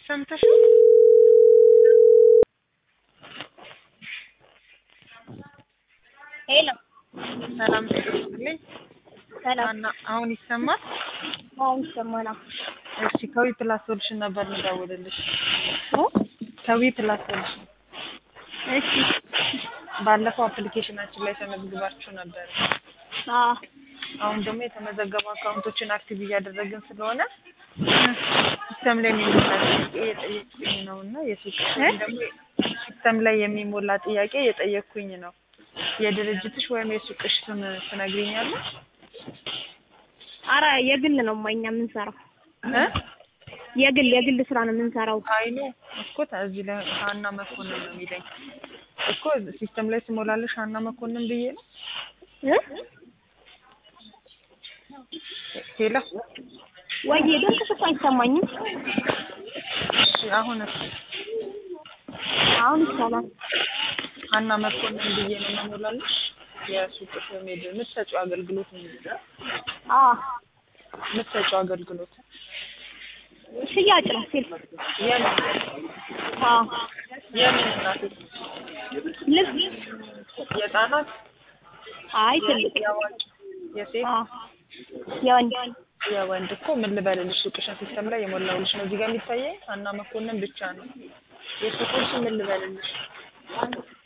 ሰምተሽ ሄሎ ሰላም ትልኝ ሰላም እና አሁን ይሰማል? አሁን ይሰማናል። እሺ ከዊ ፕላስ ሶሉሽን ነበር ምደውልልሽ። እ? ከዊ ፕላስ ሶሉሽን እሺ ባለፈው አፕሊኬሽናችን ላይ ተመዝግባችሁ ነበር። አዎ አሁን ደግሞ የተመዘገቡ አካውንቶችን አክቲቭ እያደረግን ስለሆነ ሲስተም ላይ የሚሞላ ጥያቄ እየጠየቅኩኝ ነው እና የሱቅ ወይም ደግሞ ሲስተም ላይ የሚሞላ ጥያቄ እየጠየቅኩኝ ነው። የድርጅትሽ ወይም የሱቅሽ ስም ትነግሪኛለሽ? አረ የግል ነው እኛ የምንሰራው እ? የግል የግል ስራ ነው የምንሰራው። አይኑ እኮ እዚህ ላይ ሀና መኮንን ነው የሚለኝ እኮ ሲስተም ላይ ስሞላለሽ ሀና መኮንን ብዬ ነው። እ? ሄሎ ወይ ድምፅሽ እኮ አይሰማኝም። እሺ አሁንስ አሁን ይሰማል። ሀና መኮንን ብዬ ነው የምሞላለሽ። የሱቅሽ ወይም የድ- የምትሰጪው አገልግሎት ምንድን ነው? አዎ የምትሰጪው አገልግሎት ሽያጭ ነው ሲል የምን አዎ የምን እናቴ ልብስ የህፃናት አይ ትልቅ የአዋቂ የሴት አዎ የወንድ የወንድ እኮ ምን ልበልልሽ ሱቅሽን ሲስተም ላይ የሞላውልሽ ነው እዚህ ጋር የሚታየኝ ሀና መኮንን ብቻ ነው የሱቁን ስም ምን ልበልልሽ